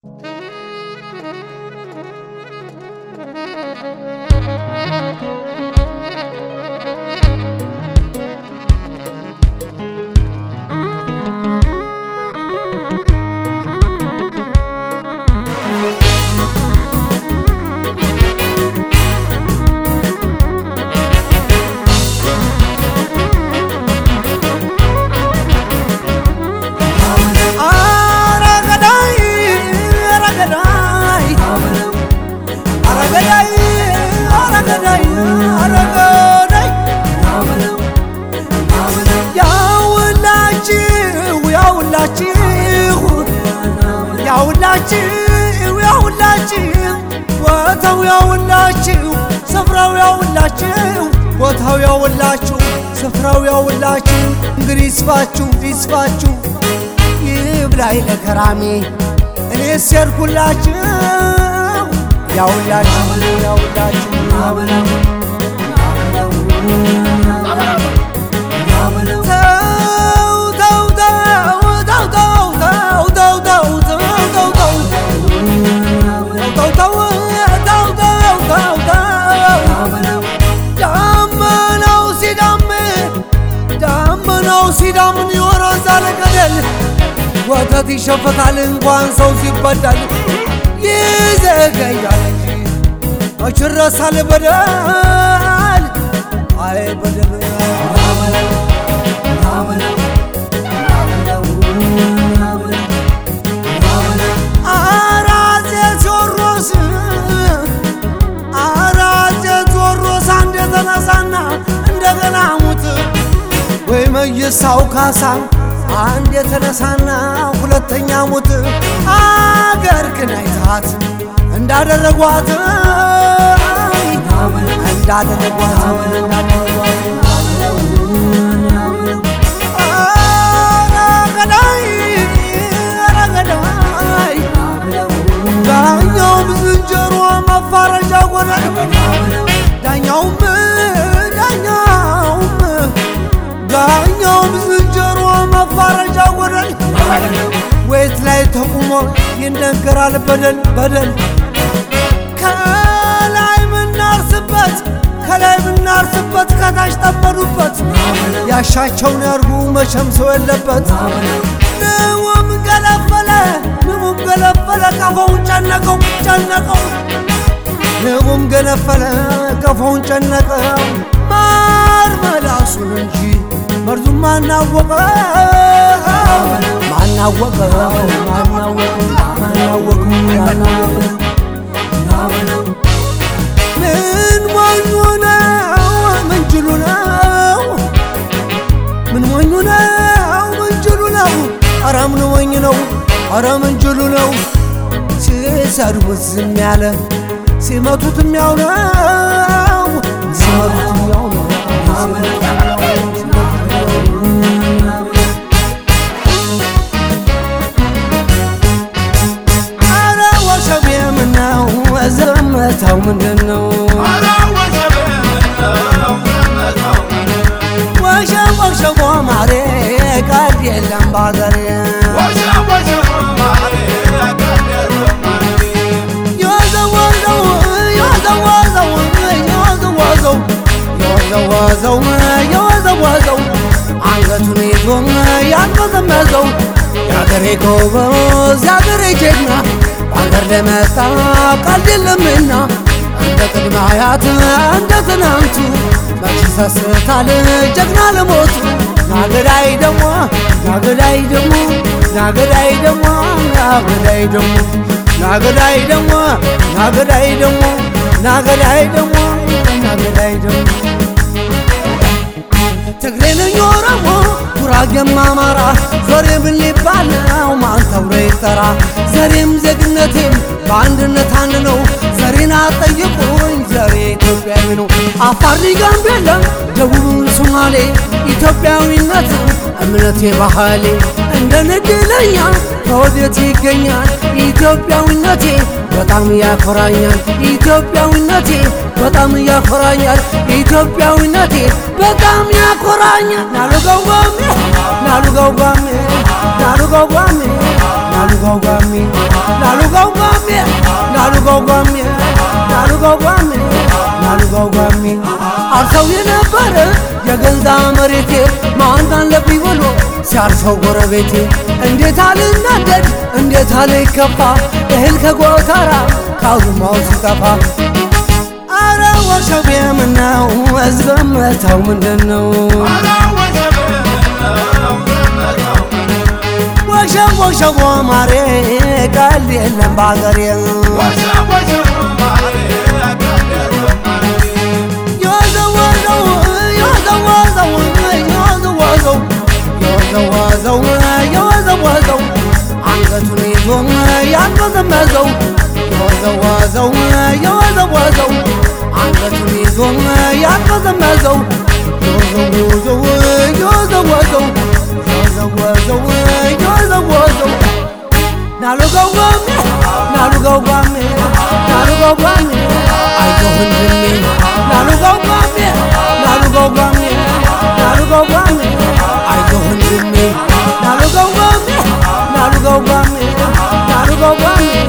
ያውላችሁ ያውላችሁ ቦታው ያውላችሁ ስፍራው ያውላችሁ ቦታው ያውላችሁ ስፍራው ያውላችሁ እንግዲህ ይስፋችሁ ይስፋችሁ ይብላኝ ለከራሜ እኔ ሴርኩላችሁ ያውላችሁ ያውላችሁ ሲዳምን ይወረሳል ገደል ወተት ይሸፈታል እንኳን ሰው ሲበዳል ይዘገያል እንጂ መች ይረሳል በደል አይ በደል አራጼ ቴዎድሮስ አራጼ ቴዎድሮስ አንድ የተነሳና እንደገና ሙት ወይ መይሳው ካሳ አንድ የተነሳና ሁለተኛ ሙት አገር ግን አይታት እንዳደረጓት እንዳደረጓት ዳኛውም ዝንጀሮ መፋረጃ ጎዳል ዳኛውም ዳኛውም ዳኛውም ዝንጀሮ መፋረጃ ጎደል ወይት ላይ ተቁሞ ይነገራል በደል በደል ከላይ ምናርስበት ከላይ ምናርስበት ከታች ጠመዱበት ያሻቸውን ያርጉ መቼም ሰው የለበት ንውም ገለፈለ ንቡም ገለፈለ ቀፎውን ጨነቀው ጨነቀው ንቡም ገነፈለ ቀፎውን ጨነቀው ማር መላሱን እንጂ መርዙ ማናወቀው ማናወቀው ማናወቀው ማናወቀው ምን ሞኙ ነው ምንጅሉ ነው ምን ሞኙ ነው ምንጅሉ ነው ኧረ ምን ሞኝ ነው ኧረ ምንጅሉ ነው ሲሰድቡት ዝም ያለ ሲመቱትም ያው ነው ሲመቱትም ያው ነው አረ ወሸቤ ምነው ዘመታው ምንድን ነው ወሸብ ወሸቦ ማሬ ቀድ የለም ባገሬ የወዘወዘው የወዘወዘው የወዘወዘው የወዘወዘው የወዘወዘው አንገቱን ይዞ ያንመዘመዘው የአገሬ ጎበዝ የአገሬ ጀግና በአገር ለመጣ ቀልድ የለምና እንደ ቅድመ አያት እንደ ትናንቱ መች ይሰስታል ጀግና ለሞቱ ናገዳይ ደሞ ናገዳይ ደሞ ናገዳይ ደሞ ናገዳይ ደሞ ናገዳይ ደሞ ናገዳይ ደሞ ናገዳይ ደሞ ናገዳይ ደሞ ትግሬ ነኝ ኦሮሞ ጉራጌም አማራ ዞሬ ምን ሊባል ነው ማን ተብሎ ይጠራ ዘሬም ዜግነቴም በአንድነት አንድ ነው ዘሬን አጠይቁኝ ዘሬ ኢትዮጵያዊ ነው አፋር ጋምቤላ ደቡብን ሶማሌ ኢትዮጵያዊነት እምነቴ ባህሌ እንደ ንድለኛ ከወዴት ይገኛል ኢትዮጵያዊነቴ በጣም ያኮራኛል ኢትዮጵያዊነቴ በጣም ያኮራኛል ኢትዮጵያዊነቴ በጣም ያኮራኛል ናሉጋው ጓሜ ናሉጋው ጓሜ ናሉጋው ጓሜ ናሉጋው ጓሜ ናሉ ናሉጋው ጓሜ ናሉጋው ጓሜ ናሉጋው ጓሜ ናሉጋው ጓሜ አርሰው የነበረ የገንዛ መሬቴ ማን አለብኝ ብሎ ሲያርሰው ጎረቤቴ እንዴት አልናደድ እንዴት አልከፋ እህል ከጎተራ ካውድማው ሲጠፋ አረ ወሸቤ ምነው እዝገመተው ምንድን ነው ወሸብ ወሸቦ ማሬ ቀል የለም በአገሬ የወዘወዘው የወዘወዘው የወዘወዘው የወዘወዘው የወዘወዘው አንገቱን ይዞ ያንመዘመዘው የወዘወዘው የወዘወዘው አንገቱን ይዞ ያንመዘመዘው የወዘወዘው የወዘወዘው የወዘወዘው የወዘወዘው ናሉጋው ጓሜ ናሉጋው ጓሜ ናሉጋው ጓሜ አይዞህ ወንድሜ ናሉጋው ጓሜ ናሉጋው ጓሜ ናሉጋው ጓሜ አይዞህ ወንድሜ ናሉጋው ጓሜ ናሉጋው ጓሜ ናሉጋው ጓሜ